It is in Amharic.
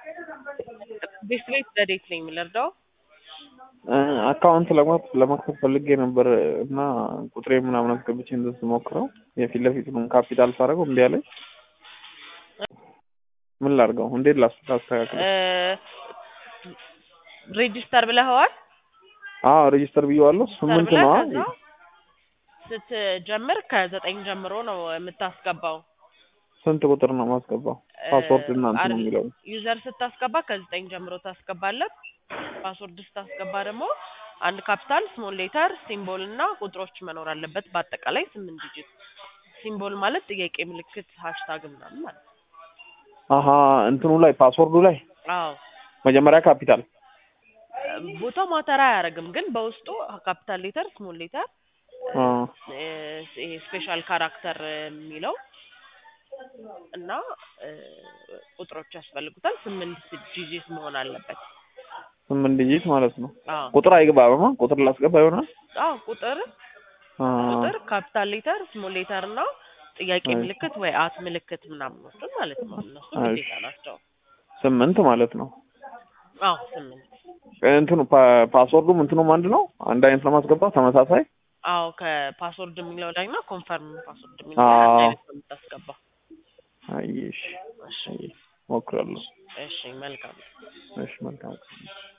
ቤት ቤት ረዴት ነኝ የምለርዳው አካውንት ለመክፈት ፈልጌ ነበር እና ቁጥሬ ምናምን አስገብቼ እንደዚህ ስሞክረው የፊት ለፊቱን ካፒታል ሳደርገው እምቢ አለኝ። ምን ላድርገው? እንዴት ላስተካክል? ሬጂስተር ብለኸዋል? አዎ ሬጂስተር ብዬዋለሁ። ስምንት ብለህ ነው ከዛ ስትጀምር ከዘጠኝ ጀምሮ ነው የምታስገባው። ስንት ቁጥር ነው ማስገባው? ፓስወርድ እና እንትን ነው የሚለው ዩዘር ስታስገባ ከዘጠኝ ጀምሮ ታስገባለህ። ፓስወርድ ስታስገባ ደግሞ አንድ ካፒታል፣ ስሞል ሌተር፣ ሲምቦል እና ቁጥሮች መኖር አለበት። በአጠቃላይ ስምንት ዲጂት። ሲምቦል ማለት ጥያቄ ምልክት፣ ሃሽታግ ምናምን ማለት ነው። አሀ እንትኑ ላይ ፓስወርዱ ላይ አዎ መጀመሪያ ካፒታል ቦታው ማተር አያደርግም፣ ግን በውስጡ ካፒታል ሌተር፣ ስሞል ሌተር፣ አ ይሄ ስፔሻል ካራክተር የሚለው እና ቁጥሮች ያስፈልጉታል። ስምንት ዲጂት መሆን አለበት። ስምንት ዲጂት ማለት ነው። አዎ ቁጥር አይገባማ። ቁጥር ላስገባ ይሆናል። አዎ ቁጥር አ ቁጥር ካፒታል ሌተር ስሞል ሌተር እና ጥያቄ አይ። ምልክት ወይ አት ምልክት ምናምኖችን ማለት ነው። እነሱ አይ። ግዴታ ናቸው። ስምንት ማለት ነው። አዎ ስምንት እንትኑ ፓ- ፓስወርዱም እንትኑም አንድ ነው። አንድ አይነት ለማስገባት ተመሳሳይ አዎ ከፓስወርድ የሚለው ላይ እና ኮንፈርም ፓስወርድ የሚለው ላይ አንድ አዎ። አይነት ነው የምታስገባው። አየሽ እሺ ሞክራለሁ። እሺ መልካም እሺ መልካም